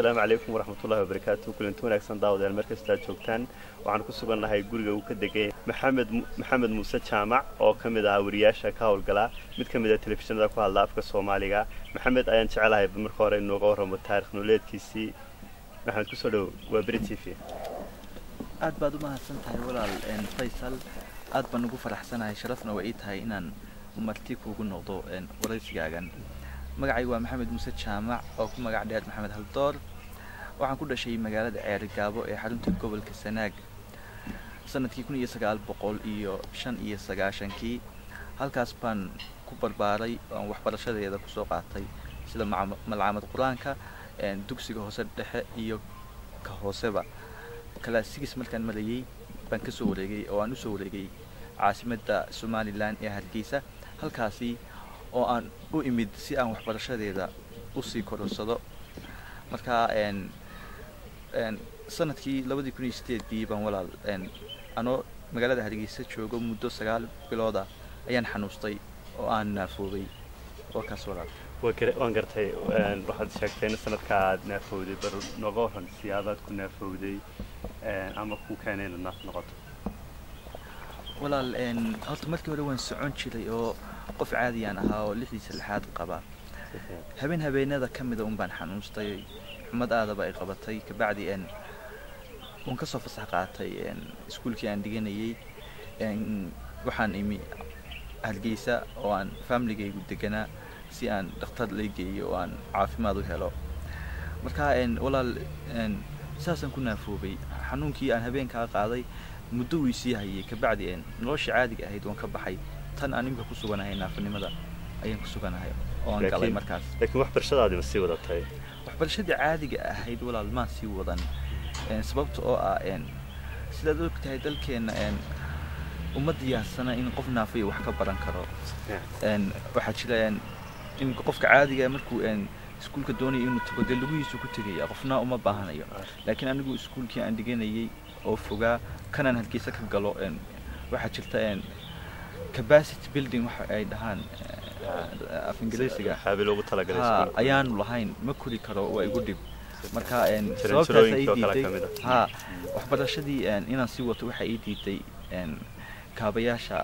asalaamu calaykum waraxmatullahi wabarakaatu kulanti wanaagsan daawadayaal mar kasta aad joogtaan waxaan ku sugannahay guriga uu ka degay maxamed maxamed muuse jaamac oo ka mid ahaa wariyaasha ka howlgala mid ka mid ah telefishinada ku hadla afka soomaaliga maxamed ayaan jecelahay marka hore inooga warramo taarikh nololeedkiisii maxamed kusoo dhow waa beri t v aad baad u mahadsan tahay walaal faysal aad baan ugu faraxsanahay sharafna waa ii tahay inaan marti kuugu noqdo waraysigaagan magacaygu waa maxamed muuse jaamac oo ku magac dheer maxamed haldoor waxaan ku dhashay magaalada ceerigaabo ee xarunta gobolka sanaag sanadkii kun iyo sagaal boqol iyo shan iyo sagaashankii halkaas baan ku barbaaray oan waxbarashadeeda kusoo qaatay sida malcamad qur-aanka dugsiga hoose dhexe iyo ka hooseba kalaasigis markaan marayay baan kasoo wareegay oo aan usoo wareegay caasimadda somalilan ee hargeysa halkaasi oo aan u imid si aan waxbarashadeeda usii kororsado markaa sanadkii labadii kun iyo sideedii baan walaal anoo magaalada hargeysa joogo muddo sagaal bilooda ayaan xanuustay oo aan naafoobay warkaas walaal waan gartay waxaad sheegtay in sanadka aad naafowday bar nooga waran siyaabaad ku naafowday ama ku keenay inaad naaf noqoto walaal horta markii hore waan socon jiray oo qof caadiyaan ahaa oo lixdiisa lixaad qaba habeen habeenada ka mida un baan xanuustay xumad aadaba ay qabatay kabacdi waan kasoo fasax qaatay iskuulkii aan dhiganayay waxaan imi hargeysa oo aan familigaygu deganaa si aan dhakhtar lay geeyo oo aan caafimaad u helo marka walaal saasaan ku naafoobay xanuunkii aan habeenkaa qaaday muddo wuu isii hayay kabacdi nolosha caadiga ahayd waan ka baxay tan aan imika ku suganahay naafanimada ayaan ku suganahay oo aan galay markaas laakiin waxbarashadaadi ma sii wadatay waxbarashadii caadiga ahayd walaal maan sii wadan sababta oo ah sidaad og tahay dalkeenna uma diyaarsana in qof naafaya wax ka baran karo waxaa jira in qofka caadiga markuu iskuulka doonaya inuu tago dee lugihiisu ku tegaya qofna uma baahanayo laakiin anigu iskuulkii aan dhiganayay oo fogaa kanaan hargeysa ka galo waxaa jirta capacity building waxa ay dhahaan af ingiriisiga ayaanu lahayn ma kori karo waa igu dhib marka sababtaas ay diiday ha waxbarashadii inaan sii wato waxa ii diiday kaabayaasha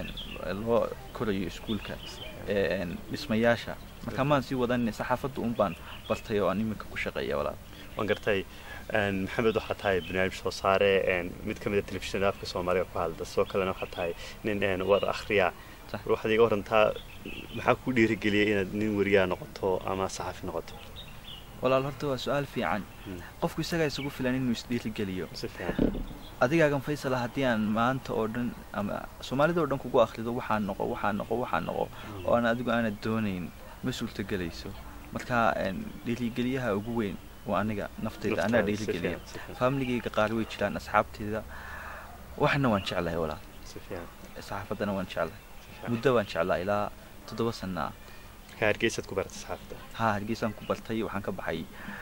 loo korayo iskuulka dhismayaasha marka maan sii wadan saxaafadda un baan bartay oo aan iminka ku shaqeeya walaal waan gartay maxamed waxaa tahay barnaamij soo saare mid ka mid a telefishinada afka soomaaliga ku hadla sidoo kalena waxaa tahay nin war akhriya waxaad iga warantaa maxaa ku dhiirigeliyay inaad nin wariyaa noqoto ama saxafi noqoto walaal horta waa su-aal fiican qofku isagaa isugu filan inuu isdhiirigeliyo si fiican adigaagan faysala haddii aan maanta oo dhan ama soomaalida oo dhan kugu akhrido waxaa noqo waxaa noqo waxaa noqo oo aan adigu aanad doonayn ma suurtagelayso marka dhiirigeliyaha ugu weyn waa aniga nafteyda anaa dhiirigeliya faamiligayga qaar way jiraan asxaabteyda waxna waan jeclahay walaal saxaafaddana waan jeclahay muddo waan jeclaa ilaa toddoba sana ah hargeysaad ku baratay saxaafadda ha hargeysaan ku bartay waxaan ka baxay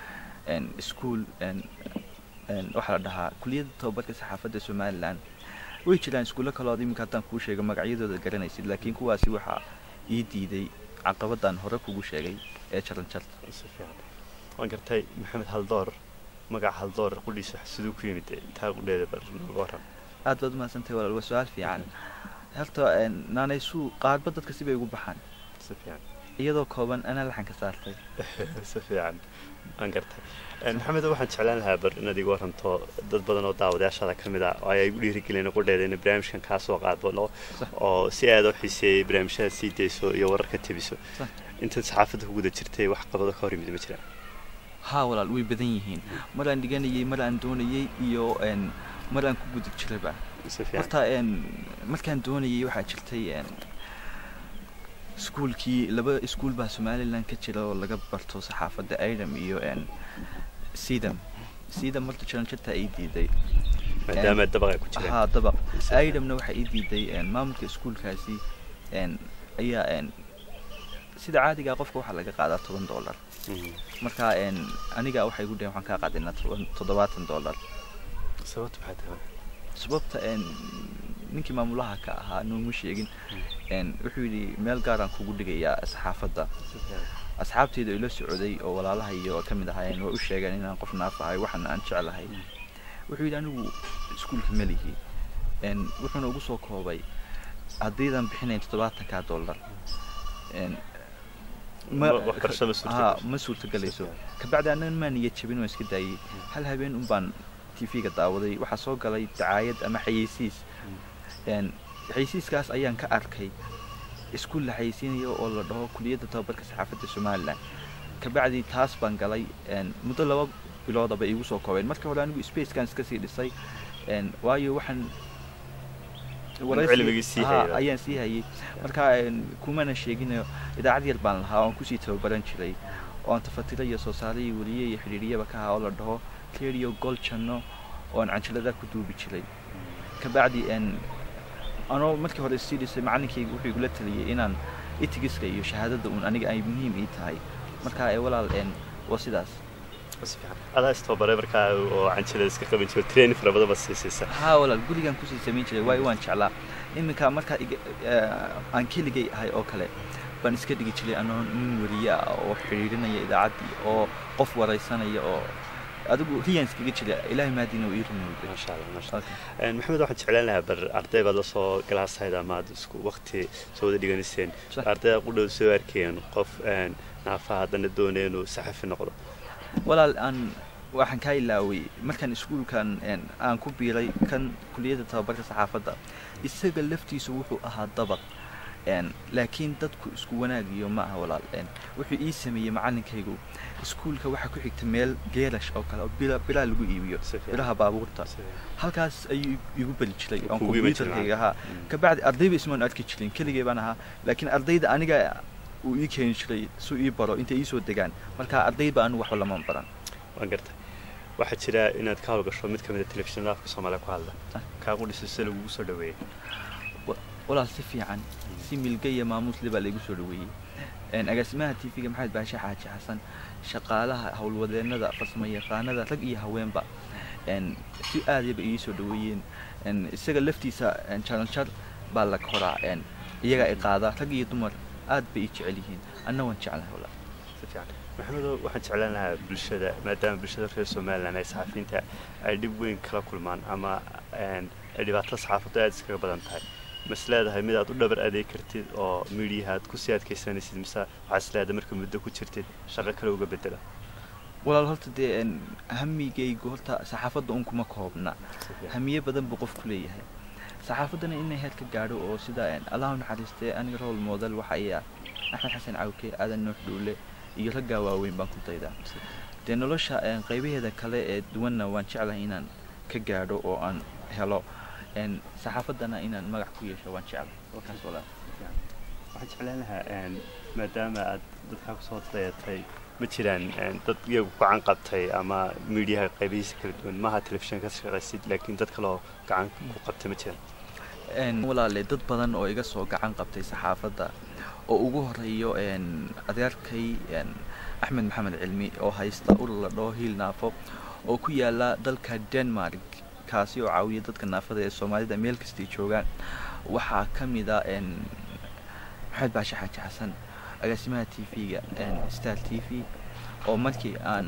iskuol waxaa la dhahaa kuliyadda tababarka saxaafadda somalilan way jiraan iskuulo kalood iminka haddaan kuu sheego magacyadooda garanaysid laakiin kuwaasi waxaa ii diiday caqabadaan hore kugu sheegay ee jaran jarta waan gartay maxamed haldoor magaca haldoor qudhiisa siduu ku yimid intaa qudheeda bar nooga waran aad baad umahadsantahay walaal waa su-aal fiican horta naanaysuu qaarba dadka sibay ugu baxaan si fiican iyadoo kooban anaa laxan ka saartay si fiican waan gartay maxamed waxaan jeclaan lahaa bar inaad iga waranto dad badan oo daawadayaashaada ka mid ah oo ay igu dhiirigeliyeen qudheeda inay barnaamijkan kaa soo qaadbano oo si aada u xiiseeyey barnaamijyada sii dayso iyo wararka tebiso intaad saxaafadda ku guda jirtay wax qabado ka hor yimid ma jiraan haa walaal way badan yihiin mar aan dhiganayay mar aan doonayay iyo mar aan ku guda jirayba horta markaan doonayay waxaa jirtay iskuulkii laba iskuul baa somalilan ka jira oo laga barto saxaafadda idam iyo sidam sidam marta jaranjarta ay diiday maadaama dabaq ay ku jiraan haa dabaq idamna waxaa ii diiday maamulka iskuulkaasi ayaa sida caadigaa qofka waxaa laga qaadaa toban dollar marka aniga waxay igu dhaheen waxaan kaa qaadinaa toddobaatan dollar sababta maxay tahay sababta ninkii maamulaha ka ahaa nooma sheegin wuxuu yidhi meel gaaraan kugu dhigayaa saxaafadda asxaabteyda ila socday oo walaalaha iyo ka mid ahaayeen way u sheegeen inaan qof naaf ahay waxana aan jeclahay wuxuu yidhi anigu iskuulka melihi wuxuuna ugu soo koobay haddaydan bixinayn toddobaatanka dollar ma suurtagelayso kabacdi annagan maa niyad jabin waan iska daayey hal habeen un baan t v-ga daawaday waxaa soo galay dacaayad ama xayeysiis xayeysiiskaas ayaan ka arkay iskuul la xayeysiinayo oo la dhaho kuliyadda tababarka saxaafadda somalilan kabacdi taas baan galay muddo laba biloodaba iigu soo koobeen marka hore anigu spacekan iska sii dhisay waayo waxaan ayaan sii hayay marka kumana sheeginayo idaacad yar baan lahaa oon kusii tababaran jiray oon tafatira iyo soo saare iyo weliye iyo xidhiiriyaba ka ahaa oo la dhaho radio gol janno oon canjalada ku duubi jiray kabacdi anoo markii hore sii dhisay macalinkayga wuxuu igula taliyey inaan itigiska iyo shahaadada uun aniga ay muhiim ii tahay marka walaal waa sidaas adaa istababaray markaa oo canjilada iska qaban jiro training fara badan baad siisaysa haa walaal gurigaan kusii samayn jiray waayo waan jeclaa iminka markaa aan keligay ahay oo kale baan iska dhigi jiray anoo nin weriye ah oo xidhiirinaya idaacaddii oo qof waraysanaya oo adigu riyaan iskaga jira ilaahay maadiina uu ii rumoobay maasha allah maasha allah maxamed waxaan jeclaan lahaa bar arday baad la soo galaasahayd ama aad isku waqti soo wada dhiganiseen ardayda qudhow soo arkeen qof naafaha haddana doonaya inuu saxafi noqdo walaal aan waxaan kaa ilaaway markaan iskuulkan aan ku biiray kan kuliyadda tababarka saxaafadda isaga laftiisu wuxuu ahaa dabaq laakiin dadku isku wanaagiyo ma aha walaal wuxuu ii sameeyey macalinkaygu iskuulka waxaa ku xigta meel geerash oo kale oo bilaa lagu iibiyo bilaha baabuurta halkaas ayuu igu beli jiray oon kombyuutarkayga ahaa kabacdi ardayba ismaan arki jirin keligay baan ahaa laakiin ardayda aniga uu ii keeni jiray suu ii baro intay iisoo degaan marka ardayba anigu waxba lama baran waan gartay waxaa jira inaad ka hawlgasho mid ka mid a telefishinada afka soomaaliya ku hadla kaagu dhiso si lagugu soo dhaweeyey walaal si fiican si milga iyo maamuusle baa laygu soo dhaweeyey agaasimaha t v-ga maxamed baashe xaaji xasan shaqaalaha howlwadeennada farsamo yaqaanada rag iyo haweenba si aadayba ii soo dhaweeyeen isaga laftiisa jaranjar baa la koraa iyagaa i qaada rag iyo dumar aad bay ii jecel yihiin anna waan jeclahay walaal si fiican maxamedo waxaan jeclaan lahaa bulshada maadaama bulshada reer somalilan ay saxafiyiinta ay dhib weyn kala kulmaan ama ay dhibaato saxaafaddu aad iskaga badan tahay mas leedahay mid aad u dhabar adeeg kartid oo midiyaha aad kusii adkaysanaysid mise waxaa is leedahay marka muddo ku jirtid shaqo kale uga bedela walaal horta dee hamigaygu horta saxaafadda un kuma koobna hamiye badan buu qofku leeyahay saxaafaddana inay heer ka gaadho oo sida allahu naxariistee aniga rol model waxa ay ah axmed xasan cawke aadan nuux dhuule iyo raggaa waaweyn baan ku daydaa dee nolosha qaybaheeda kale ee duwanna waan jeclahay inaan ka gaadho oo aan helo saxaafaddana inaan magac ku yeesho waan jeclay halkaas walaal waxaan jeclaan lahaa maadaama aad dadkaa kusoo dayatay ma jiraan dad iyagu gacan qabtay ama miidiyaha qaybihiisa kala duwan maaha telefishin ka shaqaysid laakiin dad kaloo gacan ku qabtay ma jiraan walaale dad badan oo iga soo gacan qabtay saxaafadda oo ugu horeeyo adeerkay axmed maxamed cilmi oo haysta urur la dhaho hiil naafo oo ku yaala dalka denmark kaasi oo caawiya dadka naafada ee soomaalida meel kastay joogaan waxaa ka mid a maxamed baashe xaaji xasan agaasimaha t v-ga star t v oo markii aan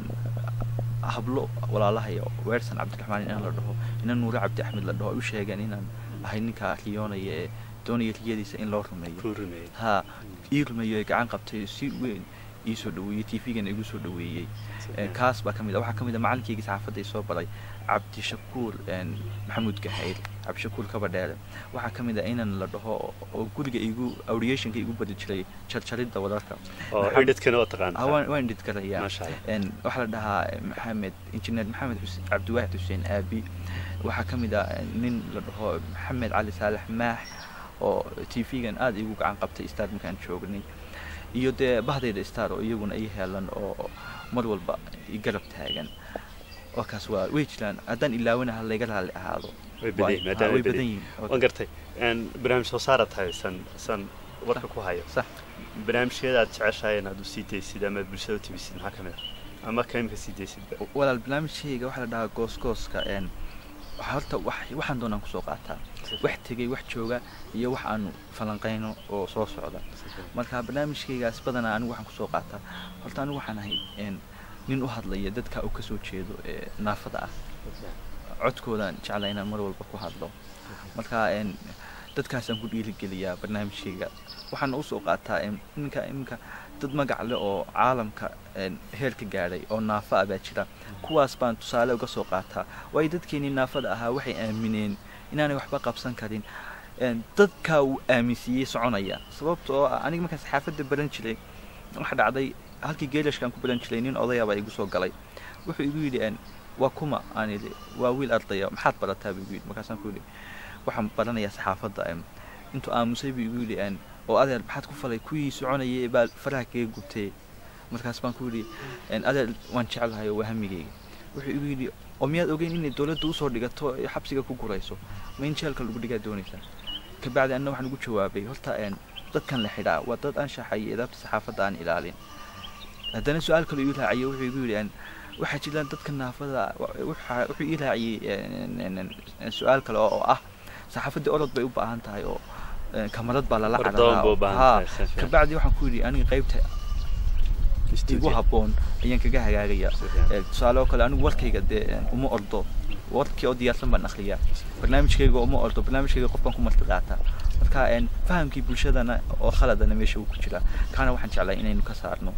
hablo walaalahay weersan cabdiraxmaan inaan la dhaho ina nuure cabdi axmed la dhaho ay u sheegeen inaan ahay ninkaa riyoonaya ee doonaya riyadiisa in loo rumeeyo ha ii rumeeyo gacan qabtay si weyn iisoo dhaweeyey t v-gana igu soo dhaweeyey kaas baa ka mid a waxaa ka mid a macalinkayga saxaafadda soo baray cabdishakuur maxamuud gahayr cabdishakuur kabadheere waxaa ka mid a inan la dhaho oo guriga igu awriyationka igu bari jiray jarjaridda wararka waan idhid garayaa waxaa la dhahaa maxamed injineer maxamed cabdiwaxid xuseen aabi waxaa ka mid a nin la dhaho maxamed cali saalax maax oo t v-gan aada igu gacan qabtay star markaan joognay iyo dee bahdayda star oo iyaguna ii heelan oo mar walba i garab taagan wakaas waa way jiraan haddaan ilaawanaha layga raalli ahaado way badan yihiin waan gartay barnaamij soo saara tahay san san warka ku hayo sax barnaamijyada aad jeceshahay inaad u sii daysid ama bulshada u tibisid maxaa ka mid ah ama ka imika sii daysid walaal barnaamijkayga waxaa la dhahaa goosgooska waxa horta wax waxaan doonaan kusoo qaataa wax tegay wax jooga iyo wax aanu falanqayno oo soo socda marka barnaamijkaygaas badanaa anigu waxaan kusoo qaataa horta anigu waxaan ahay een, nin u hadlaya dadka uu kasoo jeedo ee naafada ah codkoodaan jeclaa inaan mar walba ku hadlo marka een, dadkaasaan ku dhiirigeliyaa barnaamijkayga waxaana usoo qaataa een, iminka iminka dad magac leh oo caalamka een, heer ka gaadhay oo naafa ah baa jira kuwaas baan tusaale uga soo qaataa waayo dadkeenii naafada ahaa waxay aamineen inaanay waxba qabsan karin een, dadkaa uu aaminsiiyey soconaya sababta oo ah aniga markaan saxaafadda baran jiray waxa dhacday halkii geelashkaan ku baran jiray nin odaya baa igu soo galay wuxuu igu yidhi een, waa kuma aan idhi waa wiil ardaya maxaad barataa buu igu yidhi markaasaan ku yidhi waxaan baranayaa saxaafadda een, intuu aamusay buu igu yidhi een, oo adeer maxaad ku falay kuwii soconayay baa faraha kaga gubtay markaas baan ku yidhi een, adeer waan jeclahay oo waa hamigayga wuxuu igu yidhi oo miyaad ogeyn inay dowladda usoo dhigato ee xabsiga ku gurayso ma in jeelka lagu dhigaa doonaysaa kabacdi anna waxaan ugu jawaabay horta een, dadkan la xidhaa waa dad anshaxa iyo edaabta saxaafadda aan ilaalin haddana su-aal kale igu raaciyay wuxuu igu yidhi een, waxaa jira dadka naafada wa- waxa- wuxuu ii raaciyey een, een, een, su-aal kale oo oo ah saxaafaddii orod bay u baahan tahay oo een, kamarad baa lala Ordoon cararaa buu u oo- baahan haa. tahay, si fiican. kabacdi waxaan ku yidhi aniga qaybta igu Studio. habboon ayaan kaga hagaagaya Si fiican. Ee, tusaale oo kale anigu warkayga dee een, uma ordo warkii oo diyaarsan baan akhriyaa barnaamijkayga uma ordo barnaamijkayga qofkan ku marti qaataa marka een, fahamkii bulshadana oo khaladana meesha uu ku jiraa kaana waxaan jeclaa inaynu ka saarno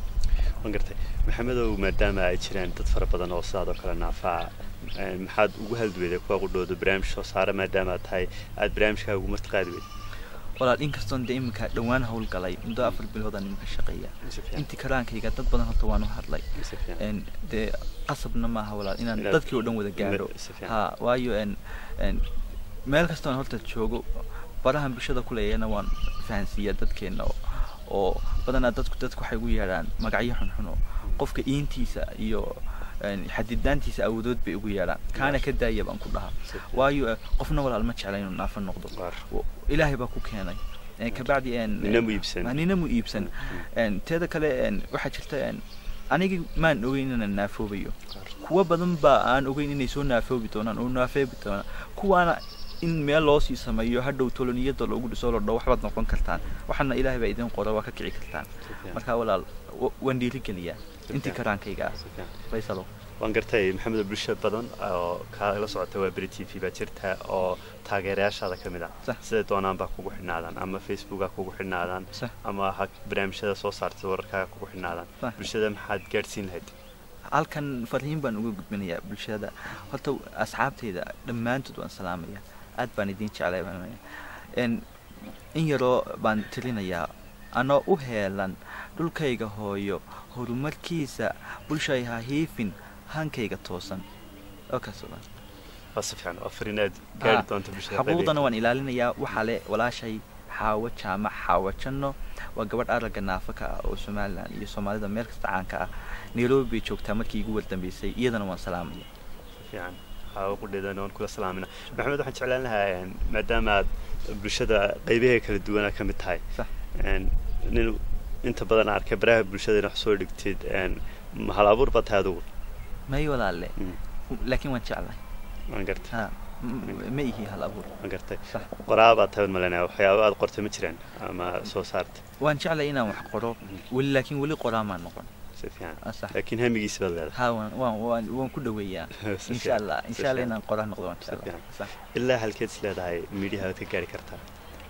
waan gartay maxamedow maadaama ay jiraan dad fara badan oo sidaadoo kale naafaa een, maxaad ugu halduweyday kuwa qudhooda barnaamij soo saara maadaama aad tahay aad barnaamijkaaga ugu martiqaadi weyday walaal inkastoon dee iminka dhowaan howlgalay muddo afar biloodaan iminka shaqeeya Si fiican. intii karaankayga dad badan horta waan u hadlay Si fiican. een, dee qasabna maaha walaal inaan Inaad- dadkii oo dhan wada gaadho Si fiican. ha waayo een, een, meel kastoon horta joogo barahan bulshada ku leeyahayna waan fahansiiyaa dadkeena oo- oo badanaa dadku dadku waxay ugu yeedhaan magacyo xunxun oo qofka iintiisa iyo een, xadidaantiisa awoodood bay ugu yeedhaan kaana ka daaya baan ku dhahaa Si fiican. waayo eh, qofna walaal ma jecla inuu naafo noqdo Waar. Wa- ilaahay baa ku keenay Een, kabacdi een, Nina mu iibsan. Ah, nina mu iibsan Een, teeda kale een, waxaa jirta een, anigi maan ogeyn inaan naafoobayo kuwa badan baa aan ogeyn inay soo naafoobi doonaan oo naafeebi doonaan kuwaana in meel loo sii sameeyo hadhow toloniyada loogu dhiso loo dho waxbaad noqon kartaan waxaana ilaahay baa idin qora waa ka kici kartaan fiican. marka walaal wa- waan dhiirigeliyaa intii fiican. karaankayga ah Si fiican. faysalo waan gartay maxamed bulsho badan oo kaala socota waa beri t v baa jirta oo taageerayaashaada ka mid ah Sax. siday doonaan baa kugu xidhnaadaan ama facebooka kugu xidhnaadaan Sax. ama ha barnaamijyada soo saartay wararkaaga kugu xidhnaadaan Sax. bulshada maxaad gaadhsiin lahayd halkan fariin baan uga gudbinayaa bulshada horta asxaabtayda dhammaantood waan salaamaya aad baan idin jeclay baan leeyahay. Een, in yaroo baan tirinayaa anoo u heelan dhulkayga hooyo horumarkiisa bulshay ha hiifin hankayga toosan oo kaas oo dhan. waa si fiican waa fariin aad gaari Ah, doonta bulshada xuquuqdana waan ilaalinayaa waxaa le walaashay xaawo jaamac xaawo janno waa gabadh aragga naafa ka ah oo somalilan iyo soomaalida meel kasta caanka ah nairobi bay joogtaa markii igu wardambeysay iyadana waan salaamaya fiican waxaa qudheedana waan kula salaamina maxamed waxaan jeclaan lahaa een, maadaama aad bulshada qaybaheeda kala duwanaa ka mid tahay Sax. een, nin inta badan arkay baraha bulshada inaad wax soo dhigtid een, ma hal abuur baa tahay adugu may walaalle Mm, laakiin waan jeclahay waan gartay ha m- ma ihi hal abuur waan gartay sax qoraa baa tahay malanaya waxyaaba aad qortay ma jiraan ama soo saartay waan jeclay inaan wax qoro Mhm. weli laakiin weli qoraamaan noqon si fiican Ah, sax laakiin hamigiisi baad leedahay ha waan waan waan waan ku dhaweeyaa Si insha fiican, allah si insha allah fiican. inaan qoraa noqdo waan Si jeclaa fiican. sax ilaa halkeed is leedahay miidhiyaha waad ka gaari kartaa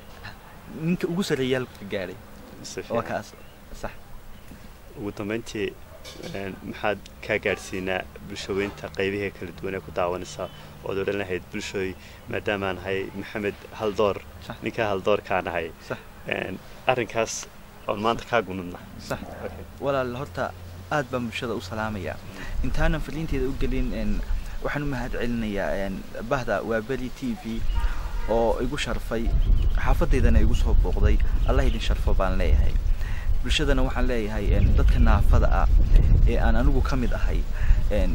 ninka ugu sarreeyaal ka gaadhay si waa fiican kaas sax ugu dambeyntii een, maxaad kaa gaadhsiinaa bulshaweynta qaybaheeda kala duwan ee ku daawanaysa ood odhan lahayd bulshooy maadaamaan nahay maxamed haldoor Sax. ninkaa haldoorkaa nahay sax een, arrinkaas oon maanta kaa gunudna sax walaal horta aad baan bulshada u salaamayaa intaanan fariinteeda u gelin een, waxaan u mahad celinayaa een, bahda waa beri t v oo igu sharfay xaafadeydana igu soo booqday allah idin sharfo baan leeyahay bulshadana waxaan leeyahay een, dadka naafada ah ee aan anigu ka mid ahay een,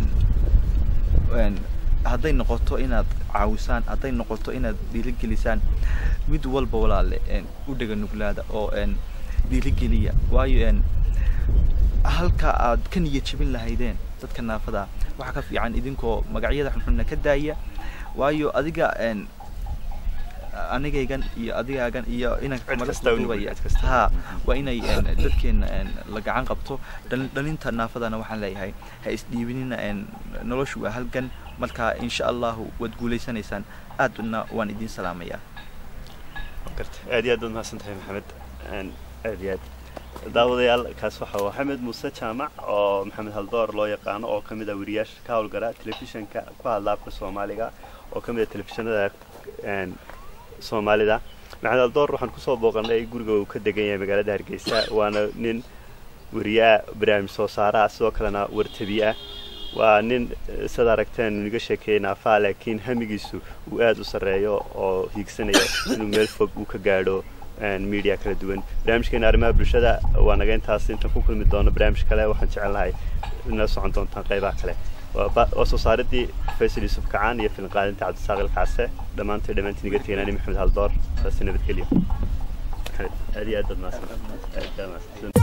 een, hadday noqoto inaad caawisaan hadday noqoto inaad dhiirigelisaan mid walba walaale een, u dhega nuglaada oo een, dhiirigeliya waayo een, halka aad ka niyad jebin lahaydeen dadka naafada ah waxaa ka fiican idinkoo magacyada xunxunna ka daaya waayo adiga een anigaygan iyo adigaagan iyo inanka Cid kamala kasta u nugul, duubaya cid kasta. ha waa inay een, dadkeena een, la gacan qabto dhalin- dhalinta naafadana waxaan leeyahay ha isdhiibinina een, noloshu waa halgan marka insha allahu waad guulaysanaysaan aadna waan idin salaamayaa garta aad iyo aad baad mahadsan tahay maxamed Een, aad iyo aad daawadayaal kaas waxa uu maxamed muuse jaamac oo maxamed haldoor loo yaqaano oo ka mid ah wariyaasha ka howlgala telefishinka ku hadla afka soomaaliga oo ka mid ah telefishinada een, soomaalida maxamed haldoor waxaan kusoo booqanay guriga uu ka degan yahay magaalada hargeysa waana nin wariyaa barnaamij soo saara ah sidoo kalena wartabi ah waa nin eh, sidaad aragteen uu iga sheekeeyey naafaa laakiin hamigiisu uu aad u sarreeyo oo hiigsanaya inuu meel fog uu ka gaadho een, media kala duwan barnaamijkeena arrimaha bulshada waa naga intaas intaan ku kulmi doono barnaamij kale waxaan jecelnahay inala socon doontaan qaybaha kale waa ba- waa soo saaridii faysal yuusuf kacaan iyo filin qaadinta cabdisaaqil kacse dhammaantood dhammaantiin iga teganani maxamed haldoor saasi nabadgelyo maxamed aad iyo aad baad mahadsan aad baad mahadsan